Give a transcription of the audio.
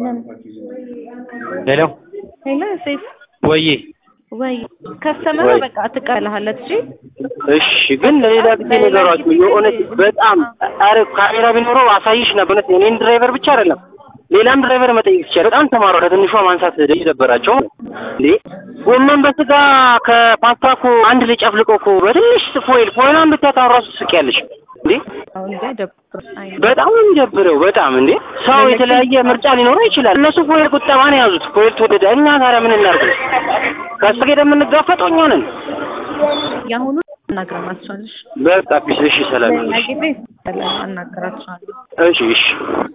ሄሎ ሄሎ ሴፍ ወዬ ወይ ከስተመሩ ወይ። በቃ ትቀበልሃለች። እሺ እሺ ግን ለሌላ ጊዜ ነገሯቸው የእውነት በጣም አረ ካሜራ ቢኖረው አሳይሽ ነበር እውነት እኔን ድራይቨር ብቻ አይደለም ሌላም ድራይቨር መጠየቅ ይቻላል በጣም ተማሩ ከትንሿ ማንሳት ነበራቸው እንዴ ጎመን በስጋ ከፓስታ እኮ አንድ ላይ ጨፍልቆ እኮ በትንሽ ፎይል ፎይሏን ብታያት አሁን ራሱ ትስቂያለሽ እንዴ አሁን እንደ ደብር አይ በጣም ነው የሚደብረው በጣም እንዴ ሰው የተለያየ ምርጫ ሊኖረው ይችላል እነሱ ፎይል ቁጠባ ነው የያዙት ፎይል ተወደደ እኛ ታዲያ ምን እናድርግ ከሱ ጋር የምንጋፈጠው እኛ ነን የአሁኑ አናግረናቸዋለሽ። በቃ ፒስ እሺ ሰላም ሌላ ጊዜ አናገራቸዋለሁ። እሺ እሺ